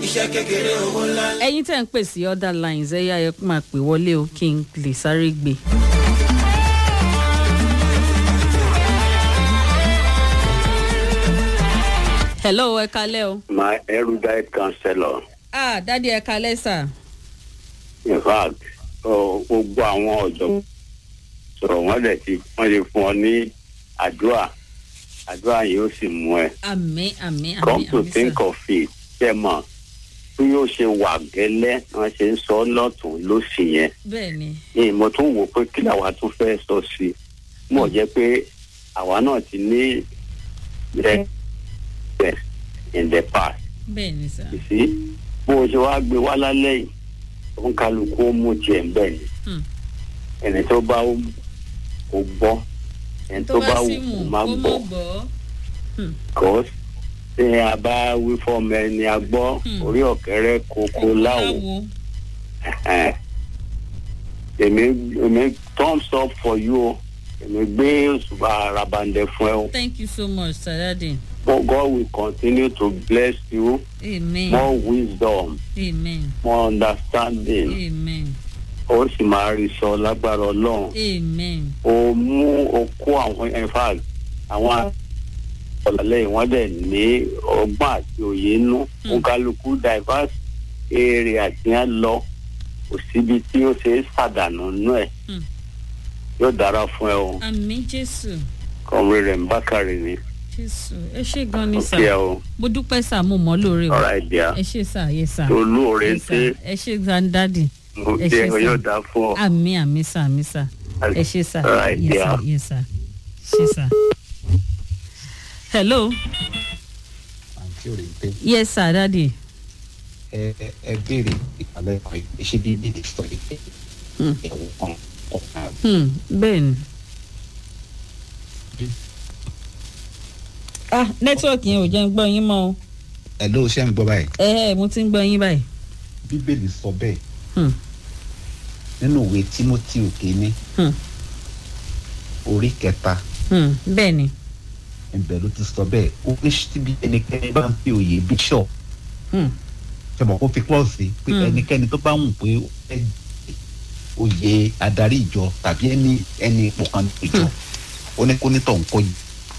iṣẹ́ kékeré owó ńlá. ẹyin tẹ́ ń pè sí other lines ẹ yá ẹ máa pè wọlé o kí n lè sáré gbé. hello ẹ kalẹ́ o. my erudite counselor ah dádì ẹ kalẹ́ sà. in fact ọ, gbogbo àwọn ọ̀jọ̀ sọ̀rọ̀ wọ́n dẹ̀ ti wọ́n lè fún ọ ní àdúrà àdúrà yìí ó sì mú ẹ àmì àmì àmì come to àmì think sà. of it ṣe mọ̀ bí yóò ṣe wà gẹ́lẹ́ wọ́n ṣe ń sọ lọ́tún lósì yẹn bẹ́ẹ̀ ni ní mo tún wò pé kí làwa tún fẹ́ sọ sí i mọ̀ jẹ́ pé àwa náà ti ní ẹ̀ in the past bẹ́ẹ̀ ni sà. you see bó o ṣe wá gbé wá lálẹ́ yìí ó ń kálukú ó mú tiẹ̀ ń bẹ̀ ni Hmm. ẹni tó bá ó kò gbọ́ ẹni tó bá wù sí kò mù má kó gbọ́ mọ̀ gbọ́. kọ́ ṣé a bá wí fọ́ọ̀mù ẹni a gbọ́ Hmm. orí ọ̀kẹ́rẹ́ kókó láwo láwo. ẹ̀hẹ́n. èmi èmi thumbs up for you o èmi gbé òṣùbà arabandẹ fún ẹ o thank you so much sir dádì. But God will continue to bless you amen more wisdom amen more understanding. amen ó sì máa rí sọ lágbára ọlọ́run amen ó mú ó kó àwọn in fact àwọn ọ̀làlẹ́ wọ́n dẹ̀ ní ọgbọ́n àti òye inú Hmm. ó kálukú diverse area àti yẹn lọ kò síbi tí ó ṣe é ṣàdánù nú ẹ̀ Hmm. yóò dára fún ẹ o àmì jésù kọ̀wé rẹ̀ ń bákàrẹ̀ ni jésù ẹ ṣe gan ni sà òkè ẹ o mo dúpẹ́ sà mo mọ̀ ọ́ lóore o ọ̀rá ìdíyà ẹ ṣe sà yẹ sà olóore Yes, ń sir. tẹ́ ẹ ṣe gan dádì mo ẹ tẹ́ ṣé, ọ yóò sir. dá fún ọ. àmì àmì sà àmì sà ẹ ṣe sà Alright, yẹ sà yeah. yẹ sà ṣe sà. hello àǹtí ò lè pé yes sir dádì ẹ ẹ- ẹ béèrè ìpàlẹ́ kan yìí ṣé bíbí lè sọ yìí pé Hmm. ẹ̀wọ̀n kan ọ̀kan hmm, bẹ́ẹ̀ ni. ah nẹ́tíwọ̀kì yẹn ò jẹ́ ń gbọ́ yín mọ́ o ẹ̀ ló ṣe ń gbọ́ báyìí ẹ ẹ mo ti ń gbọ́ yín báyìí. bíbélì sọ bẹ́ẹ̀ Hmm. nínú ìwé timothy òkèéní Hmm. orí kẹta Hmm, bẹ́ẹ̀ ni. ibẹ̀ ló ti sọ bẹ́ẹ̀ ó ní síbi ẹnikẹ́ni bá ń fi òye bishop Hmm. ṣe mọ̀ kó fi klọ́ọ̀sì pé Hmm. ẹnikẹ́ni tó bá wù pé ó fẹ́ oyè adarí ìjọ tàbí ẹni ẹni ipò kan ní ìjọ ó ní kó nítọ̀ nǹkan yìí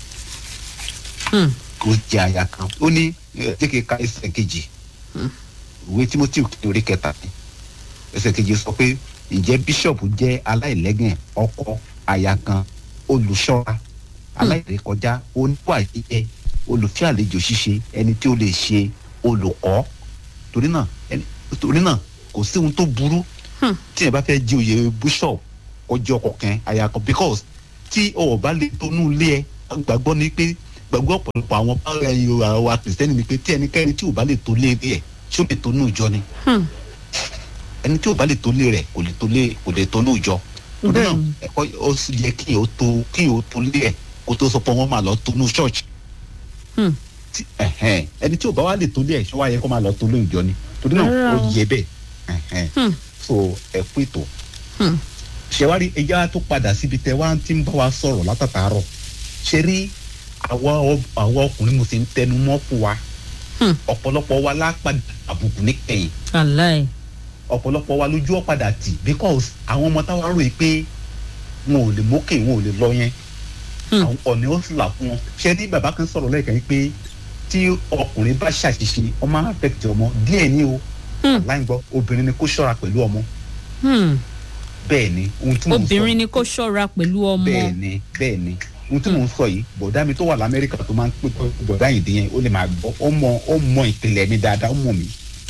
Hmm. kó jẹ àyà kan ó ní ẹ, jẹ́ kí n ka ẹsẹ̀ kejì ìwé timothy orí kẹta ni ẹsẹ̀ kejì sọ pé ǹjẹ́ bíṣọ̀pù jẹ́ aláìlẹ́gàn ọkọ àyà kan olùṣọ́ra aláìrékọjá oníwà jíjẹ olùfẹ́ àlejò ṣíṣe ẹni tí ó lè ṣe olùkọ́ torí náà ẹni torí náà kò sí ohun tó burú Hmm. tí ẹ bá fẹ́ jí oyè bíṣọ̀pù ọjọ́ ọkọ̀ kan àyà kan because tí o ò bá lè tonú ilé ẹ gbàgbọ́ ni pé gbàgbọ́ ọ̀pọ̀lọpọ̀ àwọn bára ẹyin ara wa kìrìsìtẹ́nì ni pé tí ẹnikẹ́ni tí ò bá lè tó lé ẹ ṣé ó lè tonú ìjọ ni Hmm. ẹni tí ò bá lè tó lé rẹ kò lè tó lé kò lè tonú ìjọ torí náà Bẹ́ẹ̀ni. ẹ̀kọ́ ó sì yẹ kí o tó kí o tó lé ẹ kó tó sọ pé wọ́n máa lọ tonú church Hmm. tí ẹ̀hẹ́n, ẹni tí ò bá wá lè tó lé ẹ ṣé wàá yẹ kó máa lọ tó lé ìjọ ni torí náà Rárá ó o. yẹ bẹ́ẹ̀ ẹ̀hẹ́n. Hmm. so ẹ kú ètò Hmm. ṣẹwárí ẹja tó padà síbi tẹ wá ti ń bá wa sọ̀rọ̀ látàtàárọ̀ ṣe rí àwa ọ- àwa ọkùnrin mo sì ń tẹnu mọ́ fún wa Hmm. ọ̀pọ̀lọpọ̀ wa lápàdà àbùkù níkẹyìn aláì. ọ̀pọ̀lọpọ̀ wa lójú ọ̀padà tì because àwọn ọmọ táwa rò yìí pé wọn ò lè mókè wọn ò lè lọ yẹn Hmm. àwọn ọ̀nì ó sì là fún wọn ṣé ní bàbá kan sọ̀rọ̀ lẹ́ẹ̀kan yìí pé tí ọkùnrin bá ṣàṣìṣe ọmọ affect ọmọ díẹ̀ ní o Hmm. láì gbọ́ obìnrin ni kó ṣọ́ra pẹ̀lú ọmọ Hmm. bẹ́ẹ̀ ni ohun tí mò ń sọ obìnrin ni kó ṣọ́ra pẹ̀lú ọmọ. bẹ́ẹ̀ ni bẹ́ẹ̀ ni ohun tí mò ń sọ yìí bọ̀dá mi tó wà lamẹ́ríkà tó máa ń pè bọ̀dá yìí dín yẹn ó lè máa gbọ́ ó mọ ó mọ ìpìlẹ̀ mi dáadáa ó mọ mi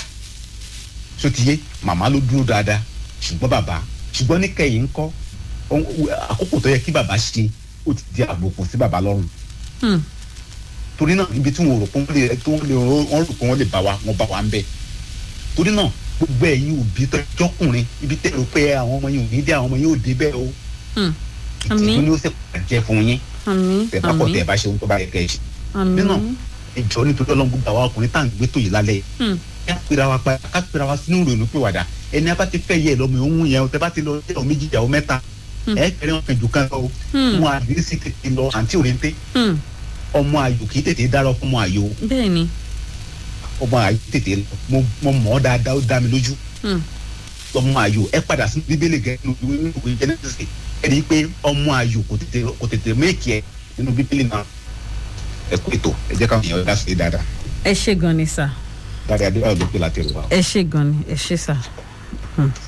so ti yé màmá ló dúró dáadáa ṣùgbọ́n bàbá ṣùgbọ́n ní kẹ́yìn ń kọ́ ohun- àkókò tó yẹ kí bàbá ṣe ó ti di àbùkù sí bàbá lọ́rùn Hmm. torí náà ibi tí wọn rò pé wọn lè tí wọn lè wọn rò pé wọn lè bá wa wọn bá wa ń bẹ torí náà gbogbo ẹ̀yin òbí tọjọkùnrin ibi tẹ rò pé àwọn ọmọ yìí ò ní dé àwọn ọmọ yìí ò dé bẹ́ẹ̀ o Hmm. Àmín. ìtìjú ni ó sì pàjẹ́ fún yín àmì tẹ bá kọ tẹ àmì bá ṣe ohun tó bá yẹ kẹ ẹ ṣe àmì. nínú ìjọ nítorí ọlọ́run gbogbo àwọn ọkùnrin tá à ń gbé tó yìí lálẹ́ Hmm. ká pera wa pa ká pera wa sínú ìrònú pé wàdà ẹni abá ti fẹ́ yẹ lọ́mọ òun yẹn o tẹ bá ti lọ jẹ́ ọ méjì ìyàwó mẹ́ta Hmm. ẹ kẹrẹ wọn kẹjù kan lọ o Hmm. wọn àdìrí sí tètè lọ àǹtí òrèǹté Hmm. ọmọ ayò kì í tètè dára fún ọmọ ayò bẹ́ẹ̀ ni. ọmọ ayò tètè lọ mo mo mọ̀ ọ́ dáadáa ó dá mi lójú Hmm. ọmọ ayò ẹ padà sí bíbélì gẹ nínú ìwé ìwé genesis ẹ rí i pé ọmọ ayò kò tètè kò tètè méèkì ẹ nínú bíbélì náà ẹ kó ètò ẹ jẹ́ káwọn èèyàn dá sí i dáadáa ẹ ṣe gan ni sà dáadáa adébáyọ̀ ló pè láti rò wá. ẹ ṣe gan ni ẹ ṣe sà. Hmm.